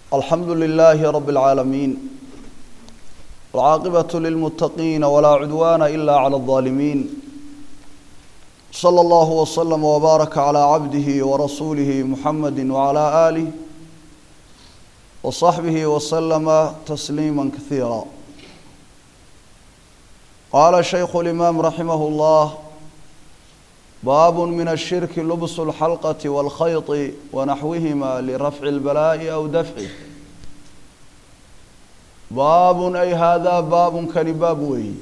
الحمد لله رب العالمين والعاقبة للمتقين ولا عدوان إلا على الظالمين صلى الله وسلم وبارك على عبده ورسوله محمد وعلى آله وصحبه وسلم تسليما كثيرا قال شيخ الإمام رحمه الله باب من الشرك لبس الحلقة والخيط ونحوهما لرفع البلاء أو دفعه باب أي هذا باب كان باب وي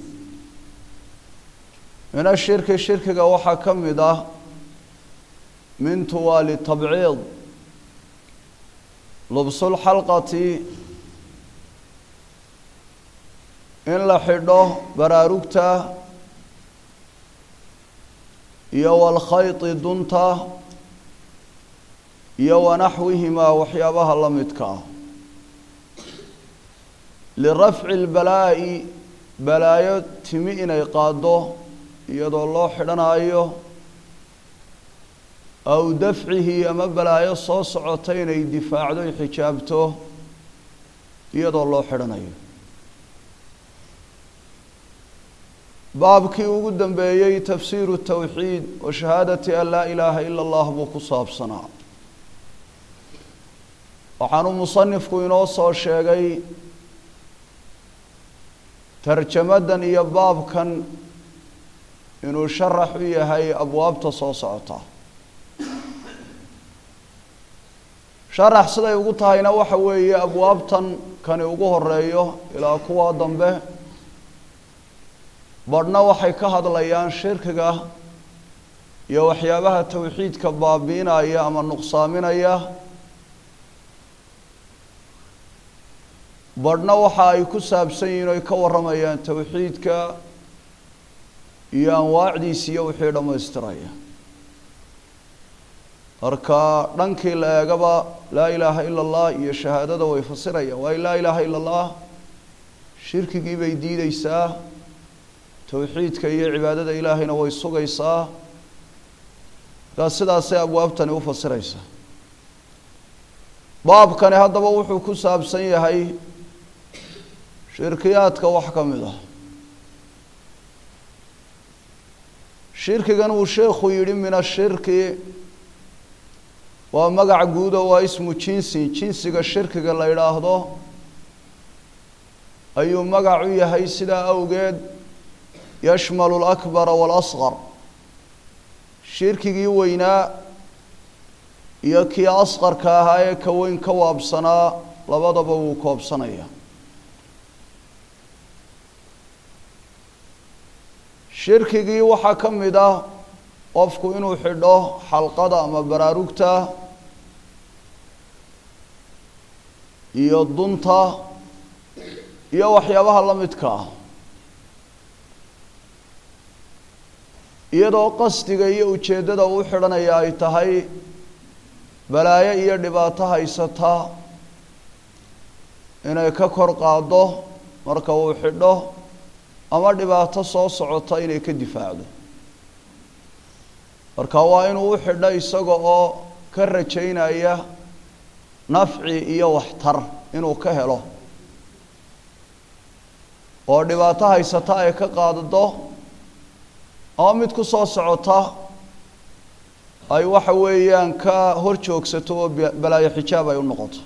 من الشرك الشرك وحا كمده من توالي التبعيض لبس الحلقة in la xidho baraarugta iyo walkhayti dunta iyo wanaxwihimaa waxyaabaha la midka ah lirafci lbalaa'i balaayo timi inay qaaddo iyadoo loo xidhanayo aw dafcihi ama balaayo soo socota inay difaacdo y xijaabto iyadoo loo xidhanayo baabkii ugu dambeeyey tafsiiru tawxiid wa shahaadati an laa ilaaha ila allah buu ku saabsanaa waxaanu musanifku inoo soo sheegay tarjamadan iyo baabkan inuu sharax u yahay abwaabta soo socota sharax siday ugu tahayna waxa weeye abwaabtan kani ugu horeeyo ilaa kuwa dambe badhna waxay ka hadlayaan shirkiga iyo waxyaabaha tawxiidka baabiinaya ama nuqsaaminaya badhna waxa ay ku saabsan yihiin oy ka warramayaan tawxiidka iyo anwaacdiisa iyo wixii dhammaystiraya marka dhankii la eegaba laa ilaaha ila allah iyo shahaadada way fasirayaan waayo laa ilaaha ila allah shirkigii bay diideysaa towxiidka iyo cibaadada ilaahayna way sugaysaa markaa sidaasay abwaabtani u fasiraysaa baabkani haddaba wuxuu ku saabsan yahay shirkiyaadka wax ka mid ah shirkigan uu sheekhu yidhi min ashirki waa magac guudo waa ismu jinsi jinsiga shirkiga la yidhaahdo ayuu magac u yahay sidaa awgeed yashmalu alakbara waalasqar shirkigii weynaa iyo kii asqarka ahaa ee ka weyn ka waabsanaa labadaba wuu koobsanaya shirkigii waxaa ka mid ah qofku inuu xidho xalqada ama baraarugta iyo dunta iyo waxyaabaha la midka ah iyadoo qasdiga iyo ujeeddada uu xidhanaya ay tahay balaayo iyo dhibaato haysata inay ka kor qaaddo marka uu xidho ama dhibaato soo socota inay ka difaacdo marka waa inuu u xidho isaga oo ka rajaynaya nafci iyo waxtar inuu ka helo oo dhibaato haysata ay ka qaaddo ama mid ku soo socota ay waxa weeyaan ka hor joogsato oo balaayo xijaab ay u noqoto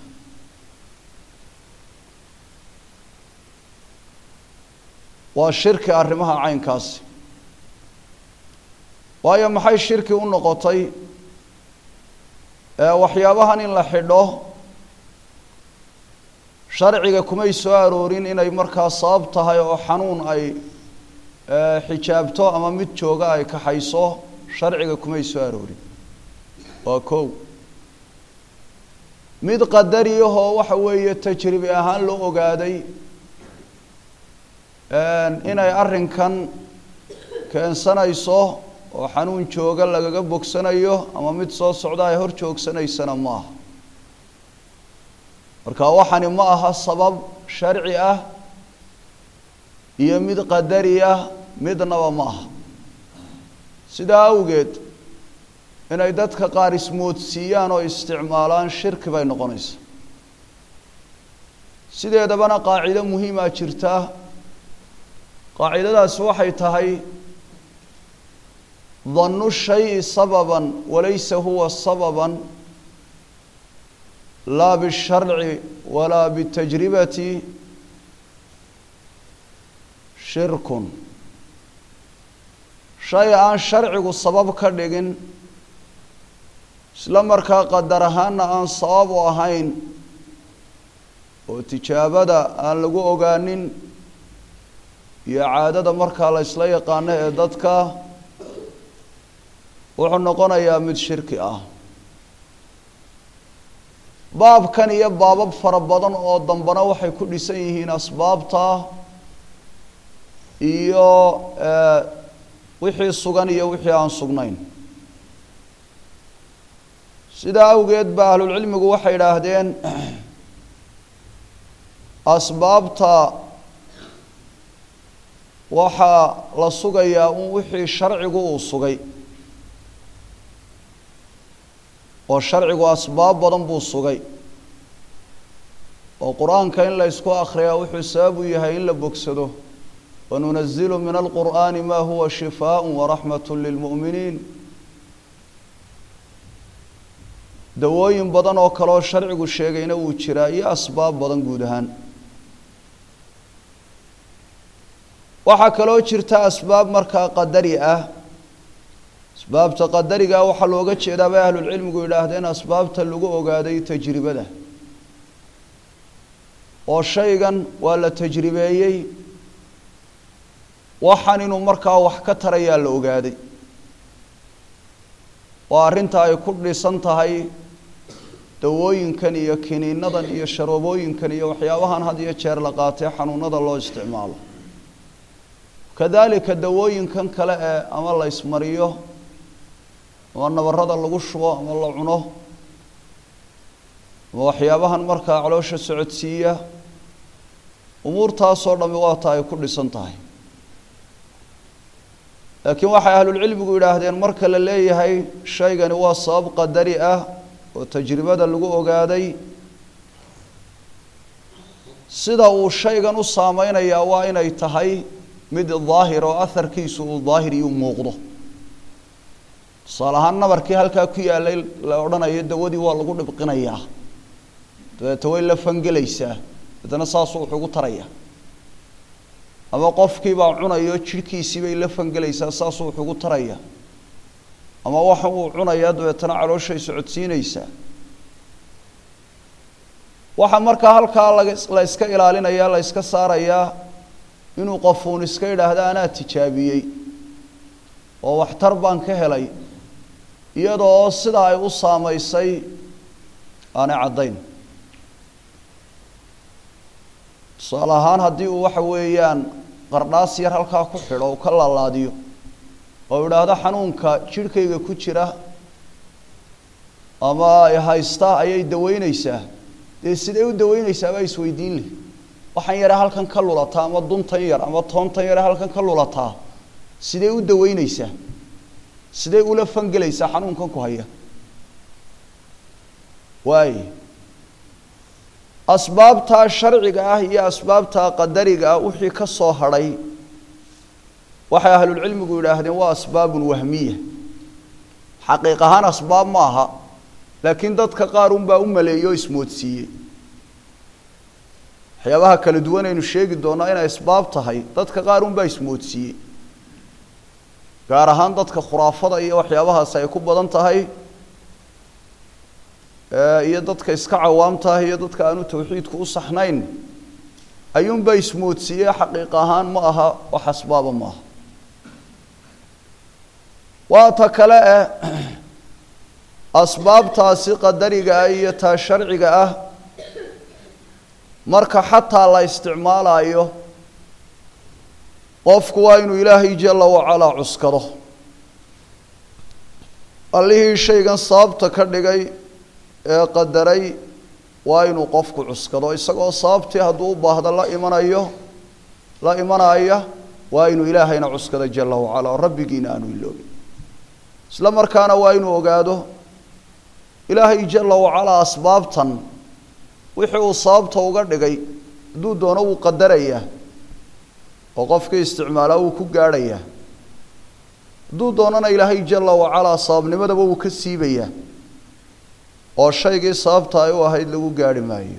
waa shirki arrimaha caynkaasi waayo maxay shirki u noqotay waxyaabahan in la xidho sharciga kumay soo aroorin inay markaa sabab tahay oo xanuun ay xijaabto ama mid jooga ay kaxayso sharciga kumay soo aroorin waa kow mid qadariyahoo waxa weeye tajribi ahaan loo ogaaday inay arrinkan keensanayso oo xanuun jooga lagaga bogsanayo ama mid soo socda ay hor joogsanaysana ma aha marka waxani ma aha sabab sharci ah iyo mid qadari ah midnaba ma aha sidaa awgeed inay dadka qaar ismoodsiiyaan oo isticmaalaan shirki bay noqonaysa sideedabana qaacido muhiimaa jirta qaacidadaasi waxay tahay dannu shayi sababan walaysa huwa sababan laa bisharci walaa bitajribati shirkun shay aan sharcigu sabab ka dhigin isla markaa qadar ahaanna aan sabab u ahayn oo tijaabada aan lagu ogaanin iyo caadada markaa la ysla yaqaano ee dadka wuxuu noqonayaa mid shirki ah baabkan iyo baabab fara badan oo dambana waxay ku dhisan yihiin asbaabta iyo wixii sugan iyo wixii aan sugnayn sidaa awgeed ba ahlulcilmigu waxay idhaahdeen asbaabta waxaa la sugayaa un wixii sharcigu uu sugay oo sharcigu asbaab badan buu sugay oo qur-aanka in la ysku akhriyaa wuxuu sabab u yahay in la bogsado wanunazilu min alqur'aani ma huwa shifaaء waraxmat lilmu'miniin dawooyin badan oo kaleoo sharcigu sheegayna wuu jiraa iyo asbaab badan guud ahaan waxaa kaloo jirta asbaab markaa qadari ah asbaabta qadarigaa waxaa looga jeedaa bay ahlulcilmigu yidhaahdeen asbaabta lagu ogaaday tajribada oo shaygan waa la tajribeeyey waxaan inuu markaa wax ka tarayaa la ogaaday oo arrinta ay ku dhisan tahay dawooyinkan iyo kiniinadan iyo sharoobooyinkan iyo waxyaabahan had iyo jeer la qaatee xanuunada loo isticmaalo kadalika dawooyinkan kale ee ama la ismariyo ama nabarada lagu shubo ama la cuno ama waxyaabahan markaa caloosha socodsiiya umuurtaasoo dhami waata ay ku dhisan tahay laakiin waxay ahlulcilmigu yidhaahdeen marka la leeyahay shaygani waa sabab qadari ah oo tajribada lagu ogaaday sida uu shaygan u saameynayaa waa inay tahay mid daahir oo aharkiisu uu daahir iyo muuqdo tusaale ahaan nabarkii halkaa ku yaalay la odhanayo dawadii waa lagu dhibqinayaa dabeeta way la fangelaysaa dabeetana saasuu wax ugu taraya ama qofkiibaa cunayo jidhkiisii bay la fangelaysaa saasuu wax ugu taraya ama waxa uu cunayaa dabeetana calooshay socodsiinaysaa waxaa markaa halkaa laga la iska ilaalinaya la iska saarayaa inuu qofuun iska yidhaahda anaa tijaabiyey oo waxtar baan ka helay iyadoo sida ay u saamaysay aanay caddayn tusaale ahaan haddii uu waxa weeyaan qardhaas yar halkaa ku xidho uu ka laalaadiyo oo idhaahdo xanuunka jidhkayga ku jira ama haysta ayay daweyneysaa dee siday u daweyneysaa baa isweydiin leh waxaan yare halkan ka lulataa ama duntan yar ama toontan yare halkan ka lulataa sidee u daweyneysaa sidee ula fangelaysaa xanuunkan ku haya waay asbaabtaa sharciga ah iyo asbaabtaa qadariga ah wixii ka soo hadhay waxay ahlulcilmigu yidhaahdeen waa asbaabun wahmiya xaqiiq ahaan asbaab ma aha laakiin dadka qaar unbaa u maleeyey oo ismoodsiiyey waxyaabaha kala duwan aynu sheegi doonaa inay asbaab tahay dadka qaar unbaa ismoodsiiyey gaar ahaan dadka khuraafada iyo waxyaabahaas ay ku badan tahay iyo dadka iska cawaamta ah iyo dadka aanu tawxiidku u saxnayn ayuunbaa ismoodsiiyey xaqiiq ahaan ma aha wax asbaaba ma aha waa ta kale eh asbaabtaasi qadariga ah iyo taa sharciga ah marka xataa la isticmaalayo qofku waa inuu ilaahay jala wacalaa cuskado allihii shaygan sababta ka dhigay ee qadaray waa inuu qofku cuskado isagoo sababtii hadduu u baahdo la imanayo la imanaya waa inuu ilaahayna cuskado jala wacala oo rabbigiina aanu iloobin isla markaana waa inuu ogaado ilaahay jala wacalaa asbaabtan wixii uu sababta uga dhigay hadduu doono wuu qadarayaa oo qofkii isticmaalaa wuu ku gaadhayaa hadduu doonana ilaahay jala wacalaa sababnimadaba wuu ka siibayaa oo shaygii sababta ay u ahayd lagu gaarhi maayo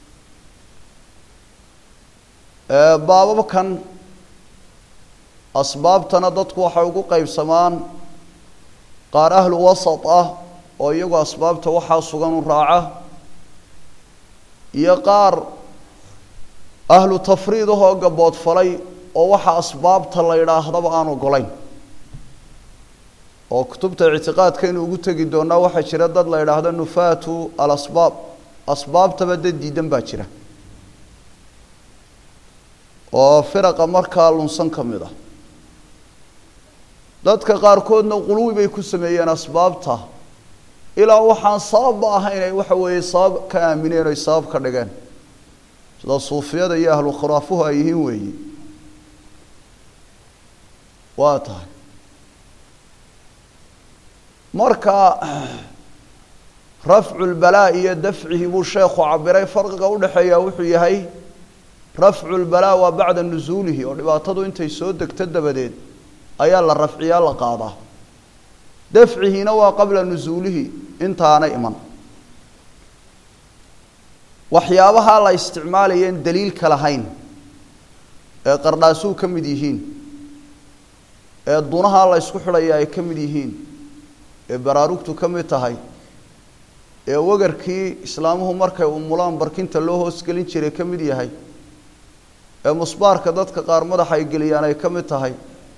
baababkan asbaabtana dadku waxay ugu qeybsamaan qaar ahlu wasat ah oo iyagu asbaabta waxaa sugan u raaca iyo qaar ahlu tafriid ahoo gaboodfalay oo waxa asbaabta la yidhaahdaba aan ogolayn oo kutubta ictiqaadkaynu ugu tegi doonaa waxaa jira dad la yidhaahdo nufaatu alasbaab asbaabtaba dad diidan baa jira oo firaqa markaa lunsan ka mid ah dadka qaarkoodna quluwi bay ku sameeyeen asbaabta ilaa waxaan sababba ahayn ay waxa weeye sabab ka aamineen oy sabab ka dhigeen sida suufiyada iyo ahlu khuraafuhu ay yihiin weeyi waa tahay marka rafcu lbalaa iyo dafcihi buu sheekhu cabiray farqiga udhexeeya wuxuu yahay rafcu lbalaa waa bacda nusuulihi oo dhibaatadu intay soo degto dabadeed ayaa la rafciyaa la qaadaa dafcihiina waa qabla nusuulihi intaana iman waxyaabaha la isticmaalayeen daliilka lahayn ee qardhaasuu ka mid yihiin ee dunaha la ysku xidhaya ay ka mid yihiin ee baraarugtu ka mid tahay ee wagarkii islaamuhu markay umulaan barkinta loo hoosgelin jiray ka mid yahay ee musbaarka dadka qaar madaxa ay geliyaan ay ka mid tahay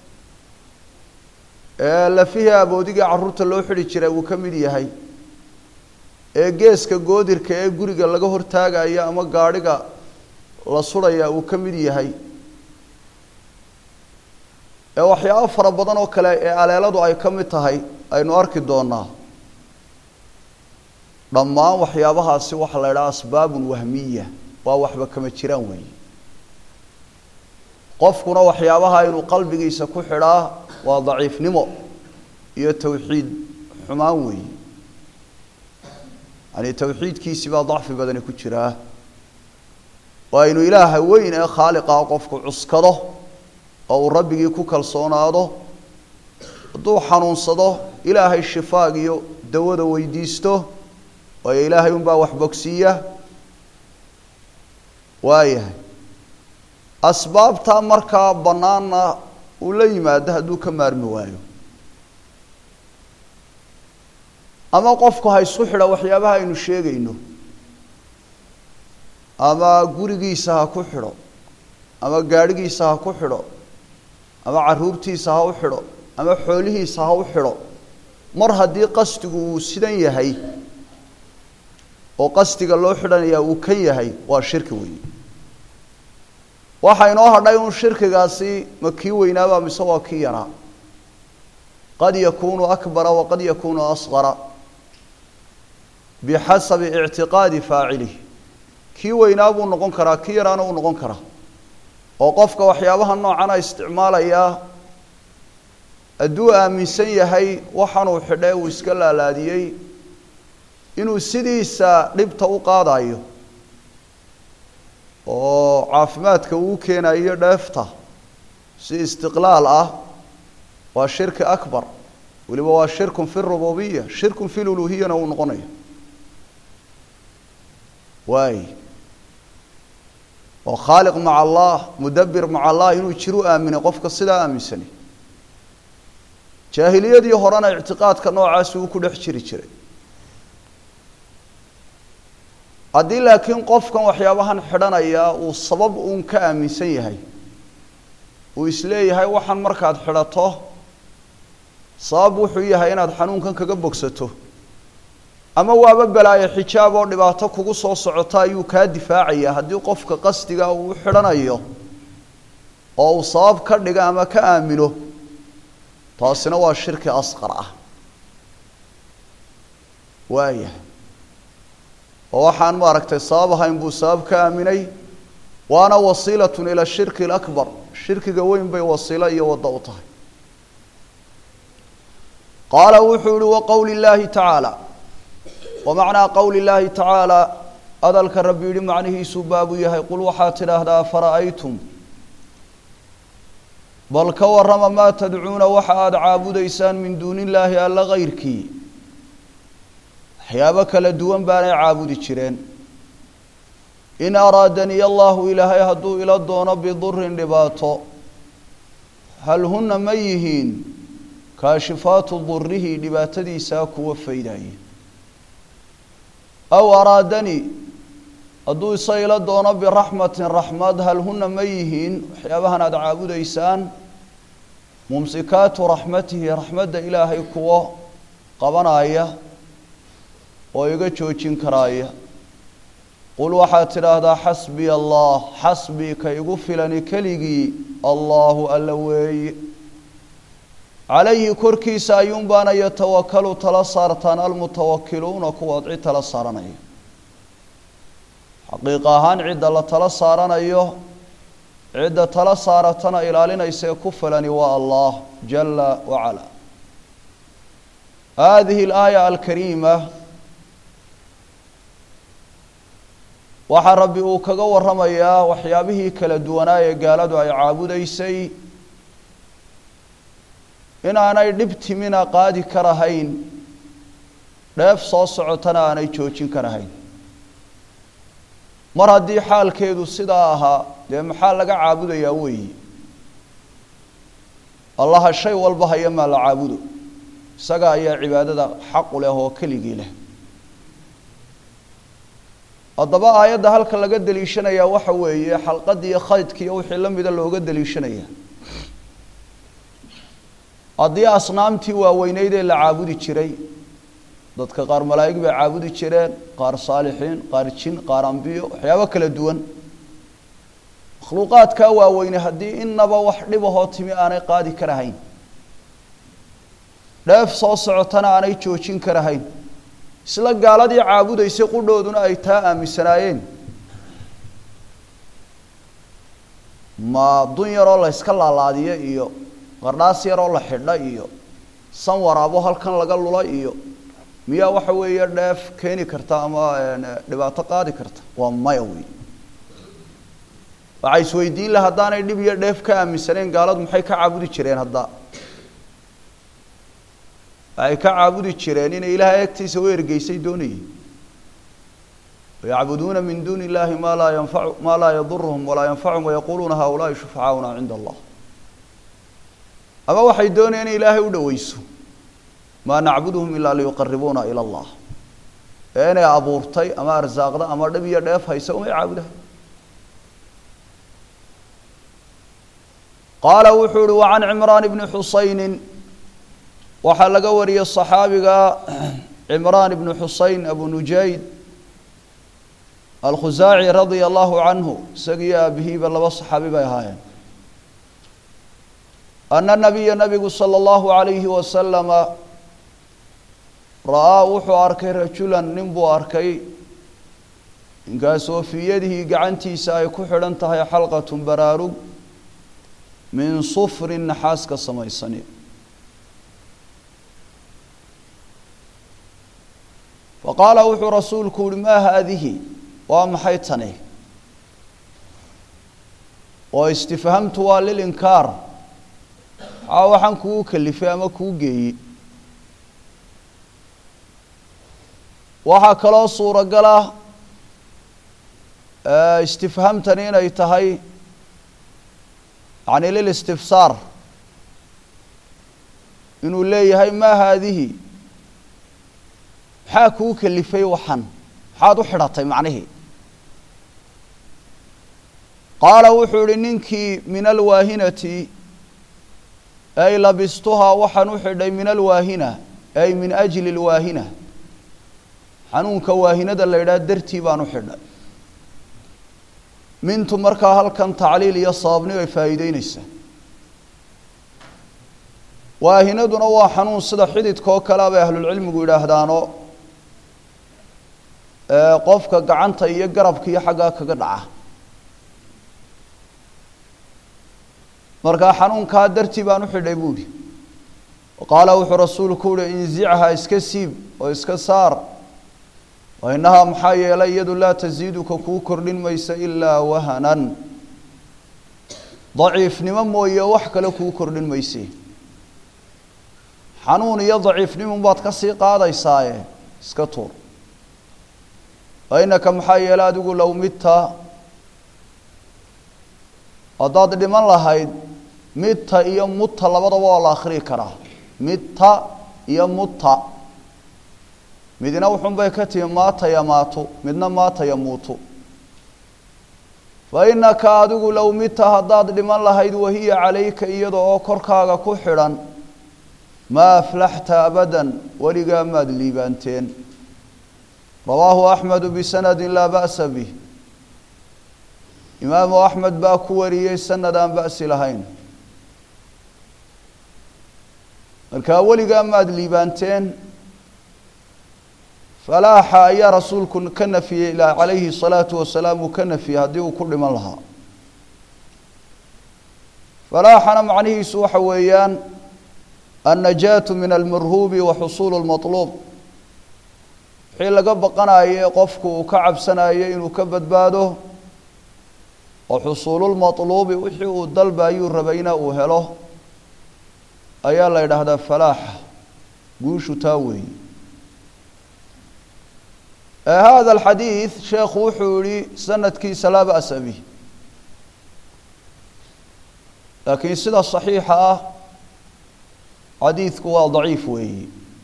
ee lafihii aboodiga carruurta loo xidhi jiray uu ka mid yahay ee geeska goodirka ee guriga laga hortaagaya ama gaadhiga la sudhaya uu ka mid yahay ee waxyaabo fara badan oo kale ee aleeladu ay ka mid tahay aynu arki doonaa dhammaan waxyaabahaasi waxaa la idhaha asbaabun wahmiya waa waxba kama jiraan weeye qofkuna waxyaabaha inuu qalbigiisa ku xidhaa waa daciifnimo iyo tawxiid xumaan weeye yani tawxiidkiisi baa dacfi badani ku jiraa waa inuu ilaaha weyn ee khaaliqaa qofku cuskado oo uu rabbigii ku kalsoonaado hadduu xanuunsado ilaahay shifaag iyo dawada weydiisto waayo ilaahay unbaa wax bogsiiya waayahay asbaabtaa markaa bannaanna uu la yimaado hadduu ka maarmi waayo ama qofku ha isku xidha waxyaabaha aynu sheegayno ama gurigiisa ha ku xidho ama gaadhigiisa ha ku xidho ama caruurtiisa ha u xidho ama xoolihiisa ha u xidho mar haddii qasdigu uu sidan yahay oo qasdiga loo xidhanayaa uu kan yahay waa shirki weeye waxaa inoo hadhay un shirkigaasi ma kii weynaaba mise waa kii yaraa qad yakunu akbara waqad yakunu asqara bixasabi ictiqaadi faacilih kii weynaa buu noqon karaa kii yaraana uu noqon karaa oo qofka waxyaabaha noocana isticmaalayaa hadduu aaminsan yahay waxaanuu xidhe uu iska laalaadiyey inuu sidiisa dhibta u qaadayo oo caafimaadka uu keenayo dheefta si istiqlaal ah waa shirki akbar weliba waa shirkun fi rububiya shirkun fi luluhiyana uu noqonaya waay oo khaaliq maca allah mudabbir maca allah inuu jiru aaminay qofka sidaa aaminsani jaahiliyadii horena ictiqaadka noocaasi uu ku dhex jiri jiray haddii laakiin qofkan waxyaabahan xidhanaya uu sabab uun ka aaminsan yahay uu isleeyahay waxaan markaad xidhato sabab wuxuu yahay inaad xanuunkan kaga bogsato ama waaba balaayo xijaab oo dhibaato kugu soo socota ayuu kaa difaacaya haddii qofka qasdiga uu u xidhanayo oo uu sabab ka dhiga ama ka aamino taasina waa shirki asqar ah waayahay oo waxaan maaragtay sabab ahayn buu sabab ka aaminay waana wasiilatun ila shirki alakbar shirkiga weyn bay wasiilo iyo waddo u tahay qaala wuxuu yihi wa qowli llaahi tacaala wa macnaa qowli llaahi tacaala hadalka rabbi yidhi macnihiisuu baabu yahay qul waxaad tidhaahdaa fara'aytum bal ka warrama maa tadcuuna waxa aada caabudaysaan min duuni illaahi alla kayrkii waxyaabo kala duwan baanay caabudi jireen in araadaniya allahu ilaahay hadduu ila doono bidurin dhibaato hal hunna ma yihiin kaashifaatu durihi dhibaatadiisaa kuwa faydaya aw araadani hadduu isa ila doono biraxmatin raxmad hal hunna ma yihiin waxyaabahan aada caabudaysaan mumsikaatu raxmatihi raxmadda ilaahay kuwo qabanaya oo iga joojin karaaya qul waxaad tidhaahdaa xasbiya allah xasbii ka igu filani keligii allaahu alla weeye calayhi korkiisa ayuunbaana yatawakalu tala saartaan almutawakiluuna kuwaad cid tala saaranaya xaqiiq ahaan cidda la tala saaranayo cidda tala saaratana ilaalinaysae ku filani waa allah jala wacala hadihi alaaya alkariima waxaa rabbi uu kaga waramayaa waxyaabihii kala duwanaa ee gaaladu ay caabudaysay inaanay dhib timina qaadi karahayn dheef soo socotana aanay joojin karahayn mar haddii xaalkeedu sidaa ahaa dee maxaa laga caabudayaa weeyi allaha shay walba haya maa la caabudo isaga ayaa cibaadada xaqu leh oo keligii leh haddaba aayadda halka laga deliishanayaa waxa weeye xalqadii iyo khaydki iyo wixii la mida looga deliishanaya haddii asnaamtii waaweyneyd ee la caabudi jiray dadka qaar malaa'ig bay caabudi jireen qaar saalixiin qaar jin qaar ambiyo waxyaabo kala duwan makhluuqaadkaa waaweyne haddii inaba wax dhibahoo timi aanay qaadi karahayn dheef soo socotana aanay joojin karahayn isla gaaladii caabudaysay qudhooduna ay taa aaminsanaayeen ma dun yaroo la yska laalaadiyo iyo qardhaas yaroo la xidha iyo san waraabo halkan laga lula iyo miyaa waxa weeye dheef keeni karta ama dhibaato qaadi karta waa maya wey waxay isweydiin laha haddaanay dhib iyo dheef ka aaminsaneen gaaladu maxay ka caabudi jireen hadda waxay ka caabudi jireen inay ilaahay agtiisa u ergeysay doonayeen wayacbuduuna min duuni illahi maa laa yanfacu maa laa yaduruhum walaa yanfacuhum wayaquuluuna haulaai shufacaauna cinda allah ama waxay doonayeen in ilaahay u dhoweyso maa nacbuduhum ilaa liyuqaribuuna ila allah ee inay abuurtay ama arsaaqda ama dhib iyo dheef haysa umay caabudahay qaala wuxuu uhi wacan cimraan bni xusaynin waxaa laga wariyey صaxaabiga cimraan ibnu xusein abu nujayd alkhusaaci radia allahu canhu isagiyo aabihiiba laba صaxaabi bay ahaayeen ana nabiya nabigu salى اllahu alayhi wasalama ra'aa wuxuu arkay rajulan nin buu arkay ninkaasoo fii yadihi gacantiisa ay ku xidhan tahay xalqat baraarug min sufrin naxaas ka samaysani faqaala wuxuu rasuulku uhi maa haadihi waa maxay tani oo istifhamtu waa lilinkaar maxaa waxaan kugu kalifay ama kuu geeyey waxaa kaloo suuragal ah istifhamtani inay tahay yani lilistifsaar inuu leeyahay maa haadihi maxaa kuu kalifay waxan maxaad u xidhatay macnihii qaala wuxuu ihi ninkii min alwaahinati ay labistuhaa waxaan u xidhay min alwaahina ay min ajli lwaahina xanuunka waahinada la yidhaha dartii baan u xidhay mintu markaa halkan tacliil iyo sababni ay faa'iideyneysaa waahinaduna waa xanuun sida xididka oo kalea bay ahlulcilmigu yidhaahdaano qofka gacanta iyo garabka iyo xaggaa kaga dhaca markaa xanuunkaa dartii baan u xidhay buuhi qaala wuxuu rasuulku uhi inzichaa iska siib oo iska saar wa innahaa maxaa yeelay iyadu laa tasiiduka kuu kordhin maysa ilaa wahanan daciifnimo mooye wax kale kuu kordhin mayse xanuun iyo daciifnimun baad ka sii qaadaysaaye iska tuur wa innaka maxaa yeelay adigu low midta haddaad dhiman lahayd midta iyo mutta labadaba waa la akhriyi karaa midta iyo mutta midna wuxun bay ka timi maata yamaatu midna maata yamuutu fa innaka adigu low midta haddaad dhiman lahayd wahiya calayka iyada oo korkaaga ku xidhan maa aflaxta abadan weligaa maad liibaanteen rawaahu axmedu bisanadi laa ba'sa bih imaamu axmed baa ku wariyey sanad aan ba'si lahayn markaa weligaa maad liibaanteen falaaxa ayaa rasuulku ka nafiyey ilaa calayhi salaatu wasalaam uu ka nafiyey haddii uu ku dhiman lahaa falaaxana macnihiisu waxa weeyaan annajaatu min almarhuubi wa xusuulu lmatluub wixii laga baqanaye qofku uu ka cabsanayo inuu ka badbaado oo xusuululmatluubi wixii uu dalbayuu rabayna uu helo ayaa la yidhaahdaa falaaxa guushu taa weeye hada alxadiid sheekhu wuxuu yihi sanadkiisa laa ba'sa bih laakiin sida saxiixa ah xadiidku waa daciif weeyi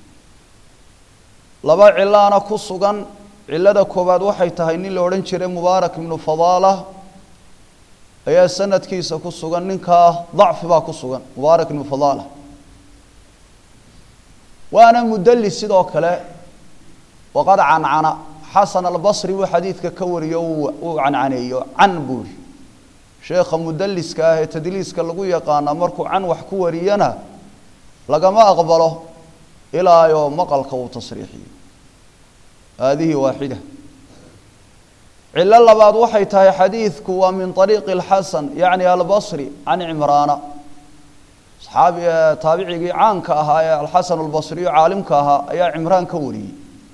laba cilaana ku sugan cilada koowaad waxay tahay nin la odhan jiray mubaarak ibnu fadaala ayaa sanadkiisa ku sugan ninkaa dacfi baa ku sugan mubaarak ibnu fadaala waana mudallis sidoo kale waqad cancana xasan albasri buu xadiidka ka wariyo uu cancaneeyo can buuri sheekha mudalliska ah ee tadliiska lagu yaqaana markuu can wax ku wariyana lagama aqbalo ilaayoo maqalka uu tasriixiyo haadihi waaxida cilo labaad waxay tahay xadiidku waa min ariiqi اlxasan yacni albasri can cimraana saxaabi taabicigii caanka ahaa ee alxasan albasriyo caalimka ahaa ayaa cimraan ka wariyey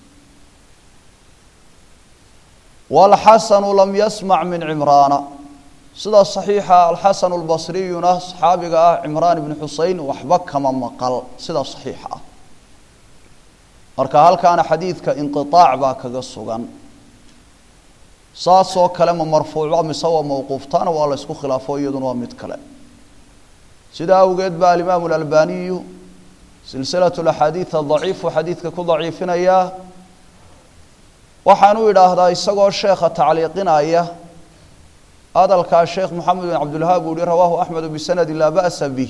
wاlxasanu lam yasmac min cimraana sida صaxiixa alxasan اlbasriyuna saxaabiga ah cimraan ibn xusein waxba kama maqal sida صaxiixa ah marka halkaana xadiidka inqiطaac baa kaga sugan saasoo kale ma marfuucba mise waa mawquuftaana waa la ysku khilaafo iyaduna waa mid kale sidaa awgeed ba alimaamu اlalbaniyu silsilaة اaxaadiiث adaciifu xadiidka ku daciifinayaa waxaan u idhaahdaa isagoo sheekha tacliiqinaya hadalkaa sheekh moxamed bin cabdilwahaab uu yihi rawaahu axmedu bisanadi laa ba'sa bih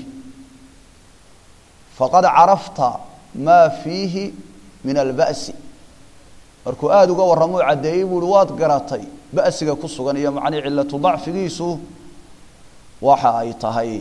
faqad carafta maa fiihi min alba'si markuu aada uga warramou caddeeyey buu uhi waad garatay ba'siga ku sugan iyo macnii cilatu dacfigiisu waxa ay tahay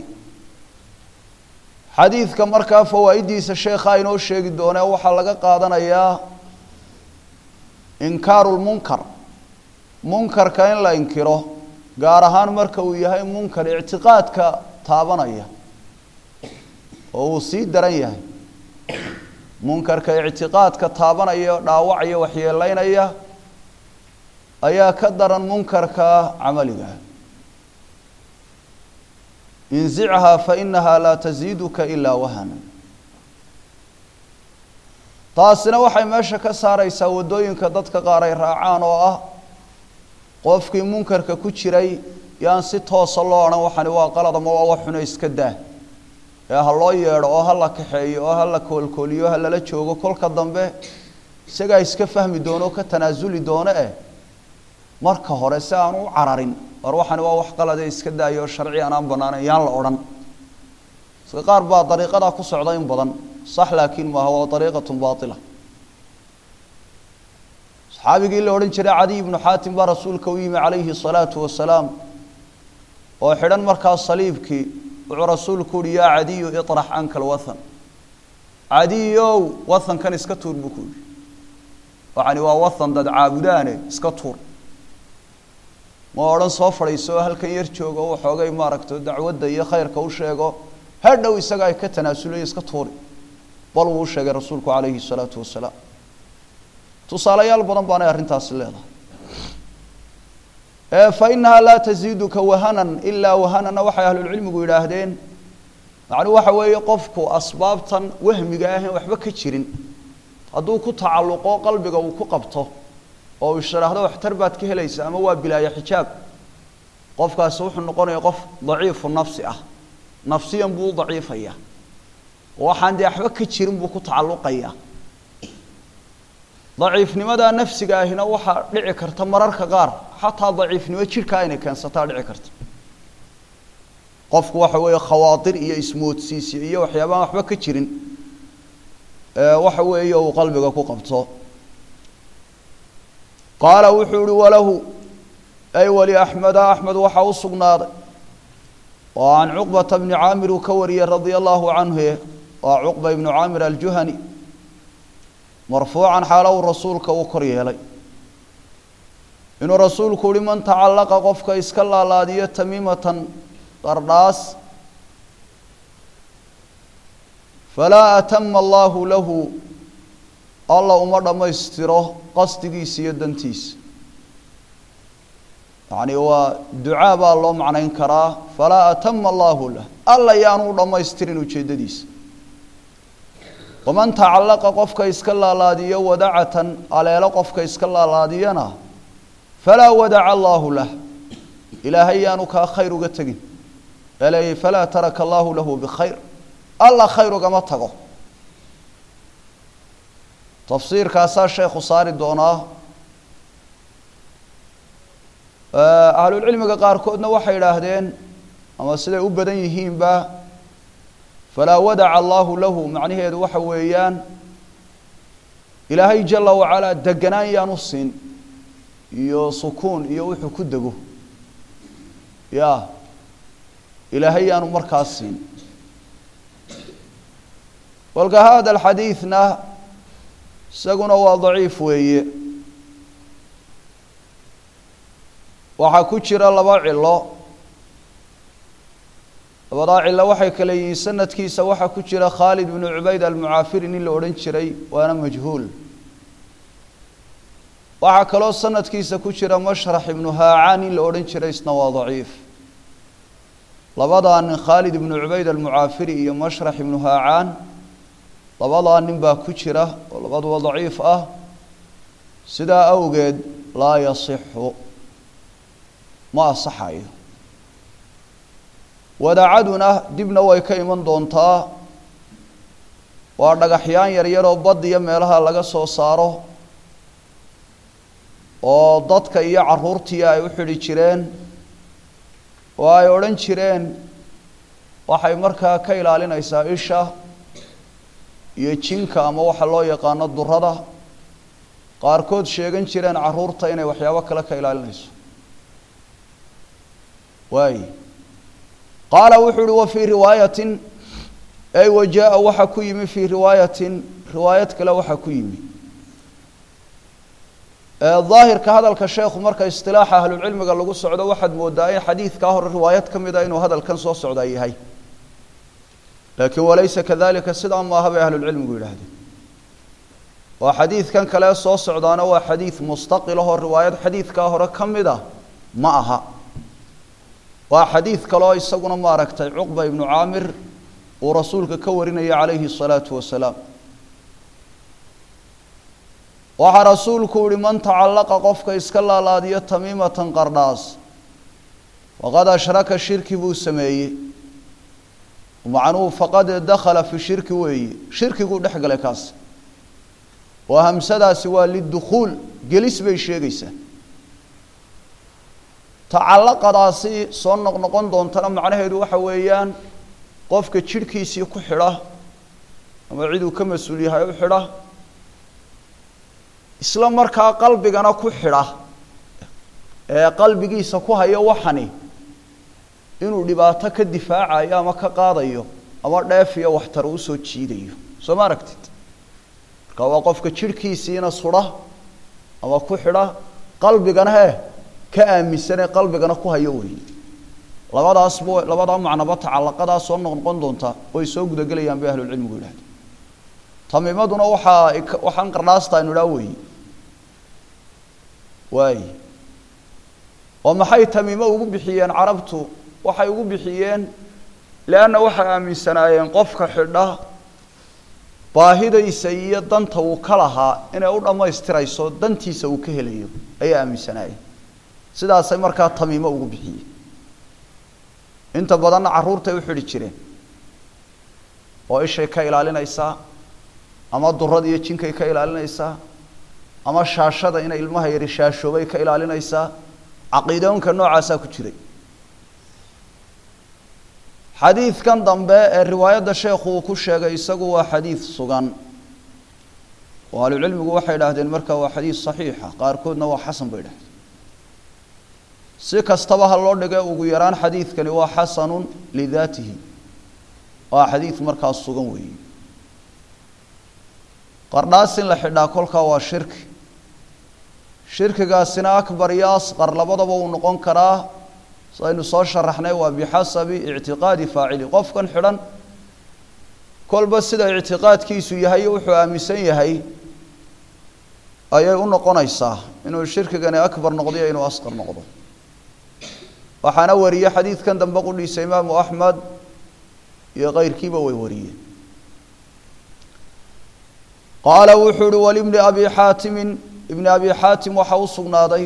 xadiidka markaa fawaa'idiisa sheekha inoo sheegi doonee waxaa laga qaadanayaa inkaaru lmunkar munkarka in la inkiro gaar ahaan marka uu yahay munkar ictiqaadka taabanaya oo uu sii daran yahay munkarka ictiqaadka taabanaya dhaawacaya waxyeelaynaya ayaa ka daran munkarka camaliga inzichaa fainaha laa taziiduka ilaa wahana taasina waxay meesha ka saareysaa waddooyinka dadka qaar ay raacaan oo ah qofkii munkarka ku jiray yaan si toosa loo odhan waxani waa qalad ama waa wax xuno iska daa ee ha loo yeedho oo ha la kaxeeyo oo ha la koolkooliyo ha lala joogo kolka dambe isagaa iska fahmi doono oo ka tanaasuli doono eh marka hore si aan u cararin war waxani waa wax qalade iska daayo oo sharci aan aan banaanayn yaan la odhan iska qaar baa dariiqadaa ku socda in badan sax laakiin maaha waa dariiqatun baatila saxaabigii la odhan jiray cadiy ibnu xaatim baa rasuulka u yimi calayhi salaatu wasalaam oo xidhan markaa saliibkii wuxuu rasuulku uhi yaa cadiyu iطrax canka alwathan cadiyow wathankan iska tuur buu ku yihi waxani waa wathan dad caabudaane iska tuur ma odhan soo fadhiiso oo halkan yar joogo o waxoogay maaragta dacwadda iyo khayrka u sheego hadhow isaga ay ka tanaasulayo iska tuuri bal wuu u sheegay rasuulku calayhi salaatu wasalaam tusaalayaal badan baanay arrintaasi leedahay fa inahaa laa taziiduka wahanan ilaa wahanana waxay ahlulcilmigu yidhaahdeen macnuu waxa weeye qofku asbaabtan wahmiga ahayn waxba ka jirin hadduu ku tacalluqo qalbiga uu ku qabto oo uu isharaahdo waxtar baad ka helaysa ama waa bilaaya xijaab qofkaasi wuxuu noqonaya qof daciifu nafsi ah nafsiyan buu u daciifaya waxaan dee waxba ka jirin buu ku tacalluqaya daciifnimadaa nafsiga ahina waxaa dhici karta mararka qaar xataa daciifnimo jidhkaa inay keensataa dhici karta qofku waxa weeye khawaatir iyo ismoodsiisyo iyo waxyaabaan waxba ka jirin waxa weeye uu qalbiga ku qabto qaala wuxuu ihi walahu ay wali axmeda axmed waxaa u sugnaaday oo can cuqbata bni caamir uu ka wariyey radia allahu canhu waa cuqba ibnu caamir aljuhani marfuucan xaala uu rasuulka uu kor yeelay inuu rasuulku uhi man tacallaqa qofka iska laalaadiyo tamiimatan qardhaas falaa atama allaahu lahu alla uma dhammaystiro qasdigiisa iyo dantiisa yacni waa ducaa baa loo macnayn karaa falaa atama allaahu lah alla yaanu u dhammaystirin ujeeddadiisa waman tacallaqa qofka iska laalaadiyo wadacatan aleelo qofka iska laalaadiyana falaa wadaca allaahu lah ilaahay yaanu kaa khayr uga tegin eleeyay falaa taraka allaahu lahu bikhayr alla khayr ugama tago tafsiirkaasaa sheekhu saari doonaa ahlulcilmiga qaarkoodna waxay idhaahdeen ama siday u badan yihiinba falaa wadaca allaahu lahu macnaheedu waxa weeyaan ilaahay jala wacalaa deganaan yaanu siin iyo sukuun iyo wuxuu ku dego ya ilaahay yaanu markaas siin walka hada alxadiidna isaguna waa daciif weeye waxaa ku jira laba cilo labadaa cilo waxay kale yihiin sanadkiisa waxaa ku jira khaalid bnu cubayd almucaafiri nin la odhan jiray waana majhuul waxaa kaloo sanadkiisa ku jira mashrax ibnu haacaan nin la odhan jiray isna waa daciif labadaa nin khaalid ibnu cubayd almucaafiri iyo mashrax ibnu haacaan labadaa nin baa ku jira oo labaduba daciif ah sidaa awgeed laa yasixu ma asaxayo wadacaduna dibna way ka iman doontaa waa dhagaxyaan yaryaroo bad iyo meelaha laga soo saaro oo dadka iyo caruurtii ay u xidhi jireen oo ay odhan jireen waxay markaa ka ilaalinaysaa isha iyo jinka ama waxa loo yaqaano durada qaarkood sheegan jireen caruurta inay waxyaabo kale ka ilaalinayso waay qaala wuxuu uhi wa fii riwaayatin ay wa jaa waxaa ku yimi fii riwaayatin riwaayad kale waxaa ku yimi daahirka hadalka sheekhu marka istilaaxa ahlulcilmiga lagu socdo waxaad moodaa in xadiidkaa hore riwaayad ka mid a inuu hadalkan soo socdaa yahay laakiin walaysa kadalika sidaa maaha bay ahlulcilmigu yidhaahdeen oo xadiidkan kale soo socdaana waa xadiid mustaqil ahoo riwaayad xadiidkaa hore ka mid a ma aha waa xadiid kaleo isaguna maaragtay cuqba ibnu caamir uu rasuulka ka warinaya calayhi الsalaatu wasalaam waxaa rasuulku yihi man tacallaqa qofka iska laalaadiyo tamiimatan qardhaas faqad ashraka shirki buu sameeyey macnuhu faqad dakhala fi shirki weeye shirkiguu dhex galay kaas oo hamsadaasi waa lidukhuul gelis bay sheegaysaa tacallaqadaasi soo noqnoqon doontana macnaheedu waxa weeyaan qofka jidhkiisii ku xidha ama ciduu ka mas-uul yahay u xidha isla markaa qalbigana ku xidha ee qalbigiisa ku hayo waxani inuu dhibaato ka difaacayo ama ka qaadayo ama dheef iyo waxtar uu soo jiidayo soo ma aragtid marka waa qofka jidhkiisiina sudha ama ku xidha qalbigana hee ka aaminsanee qalbigana ku hayo wey labadaasba labadaa macnaba tacallaqadaa soo noqnoqon doontaa way soo gudagelayaan bay ahlulcilmigu yidhahda tamiimaduna waxaa waxaan qardhaasta aynu idhaa weeye waay oo maxay tamiimo ugu bixiyeen carabtu waxay ugu bixiyeen leanna waxay aaminsanaayeen qofka xidha baahidaysa iyo danta uu ka lahaa inay u dhammaystirayso dantiisa uu ka helayo ayay aaminsanaayeen sidaasay markaa tamiimo ugu bixiyeen inta badanna carruurtay u xidhi jireen oo ishay ka ilaalinaysaa ama durada iyo jinkay ka ilaalinaysaa ama shaashada inay ilmaha yari shaashoobay ka ilaalinaysaa caqiidoonka noocaasaa ku jiray xadiidkan dambe ee riwaayadda sheekhu uu ku sheegay isagu waa xadiid sugan oo ahlucilmigu waxay idhaahdeen marka waa xadiid saxiixa qaarkoodna waa xasan bay idhahdeen si kastaba ha loo dhige ugu yaraan xadiidkani waa xasanun lidaatihi waa xadiid markaas sugan weeye qardhaas in la xidhaa kolkaa waa shirki shirkigaasina akbar iyo asqar labadaba uu noqon karaa saynu soo sharaxnay waa bixasabi ictiqaadi faacili qofkan xidhan kolba sida ictiqaadkiisu yahay wuxuu aaminsan yahay ayay u noqonaysaa inuu shirkigani akbar noqdo iyo inuu asqar noqdo waxaana wariyey xadiidkan dambe qudhiisa imaamu axmed iyo keyrkiiba way wariyeen qaala wuxuu uhi walibni abi xaatimin ibni abi xaatim waxaa u sugnaaday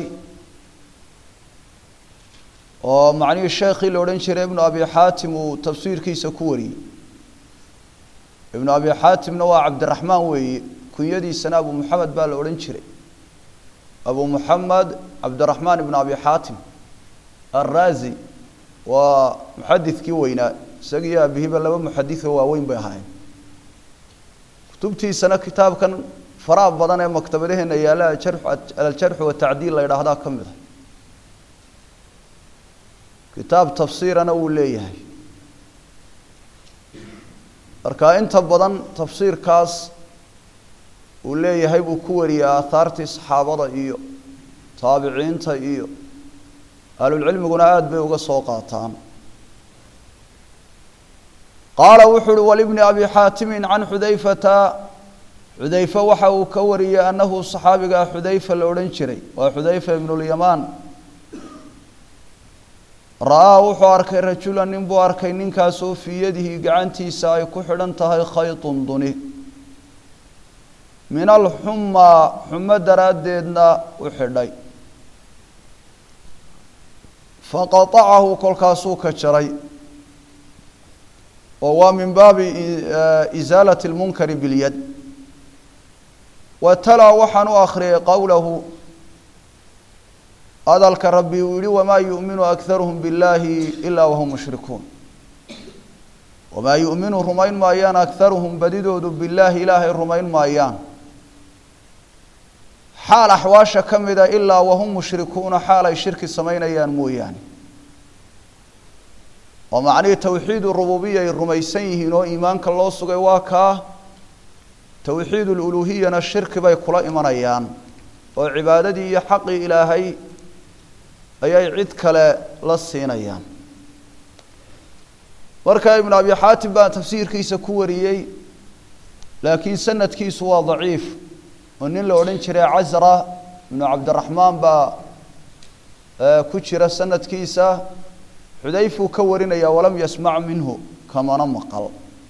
oo macnihii sheekhii la odhan jiray ibnu abi xaatim uu tafsiirkiisa ku wariyey ibnu abi xaatimna waa cabdiraxmaan weeye kunyadiisana abu muxamed baa la odhan jiray abu muxamed cabdiraxmaan ibnu abi xaatim arraazi waa muxadidkii weynaa isagiiyo aabihiiba laba muxadidoo waaweyn bay ahaayeen kutubtiisana kitaabkan faraha badan ee maktabadaheena yaalla aljarxu watacdiil la yidhaahdaa ka mid a kitaab tafsiirana wuu leeyahay marka inta badan tafsiirkaas uu leeyahay buu ku wariyey aahaartii saxaabada iyo taabiciinta iyo ahlulcilmiguna aada bay uga soo qaataan qaala wuxuu uhi walibni abi xaatimin can xudayfata xudayfe waxa uu ka wariyey annahu saxaabigaa xudayfa la odhan jiray waa xudayfa ibnulyamaan ra-aa wuxuu arkay rajulan nin buu arkay ninkaasoo fii yadihi gacantiisa ay ku xidhan tahay khaytun duni min alxumaa xumo daraaddeedna u xidhay faqatacahu kolkaasuu ka jaray oo waa min baabi isaalati lmunkari bilyad wa talaa waxaan u akhriyay qowlahu hadalka rabbi uu yihi wamaa yu'minu akharuhum biاllaahi ilaa wahum mushrikuun wamaa yu'minu rumayn maayaan akharuhum badidoodu billaahi ilaahay rumayn maayaan xaal axwaasha ka mida ilaa wahum mushrikuuna xaal ay shirki samaynayaan mooyaane oo macnihii towxiidu rububiya ay rumaysan yihiin oo iimaanka loo sugay waa kaa towxiid luluuhiyana shirki bay kula imanayaan oo cibaadadii iyo xaqii ilaahay ayay cid kale la siinayaan marka ibnu abi xaatim baa tafsiirkiisa ku wariyey laakiin sanadkiisu waa daciif oo nin la odhan jiray casra ibnu cabdiraxmaan baa ku jira sanadkiisa xudayfuu ka warinaya walam yasmac minhu kamana maqal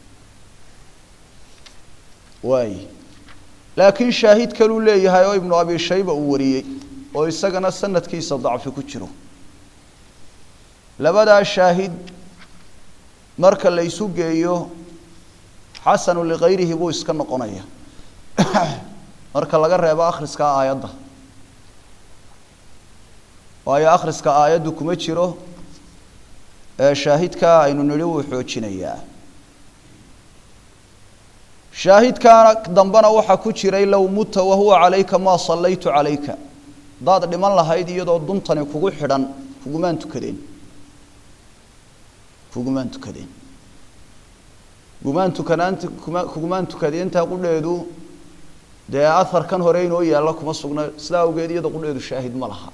waay laakiin shaahid kaluu leeyahay oo ibnu abi shayba uu wariyey oo isagana sanadkiisa dacfi ku jiro labadaa shaahid marka la isu geeyo xasanu likayrihi buu iska noqonaya marka laga reebo akhriska aayadda waayo akhriska aayaddu kuma jiro ee shaahidkaa aynu nidhi wuu xoojinayaa shaahidkaana dambena waxaa ku jiray low muta wahuwa calayka maa sallaytu calayka haddaad dhiman lahayd iyadoo duntani kugu xidhan kugumaan tukadeen kugumaan tukadeen kugumaan tukanaanta kuma kugumaan tukadeenta qudheedu dee aharkan hore inoo yaalla kuma sugna sidaa awgeed iyada qudheedu shaahid ma laha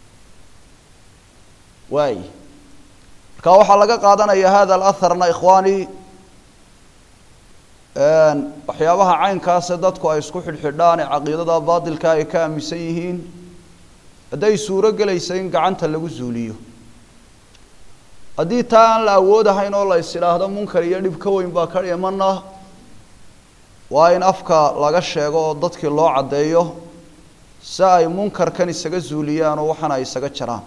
waay marka waxaa laga qaadanaya hada alaharna ikhwaani waxyaabaha caynkaase dadku ay isku xidhxidhaan ee caqiidada baatilka ay ka aaminsan yihiin hadday suuro gelaysa in gacanta lagu zuuliyo haddii taa aan la awoodahayn oo la is idhaahdo munkar iyo dhib ka weyn baa ka dhimana waa in afka laga sheego oo dadkii loo caddeeyo si ay munkarkan isaga zuuliyaan oo waxana ay isaga jaraan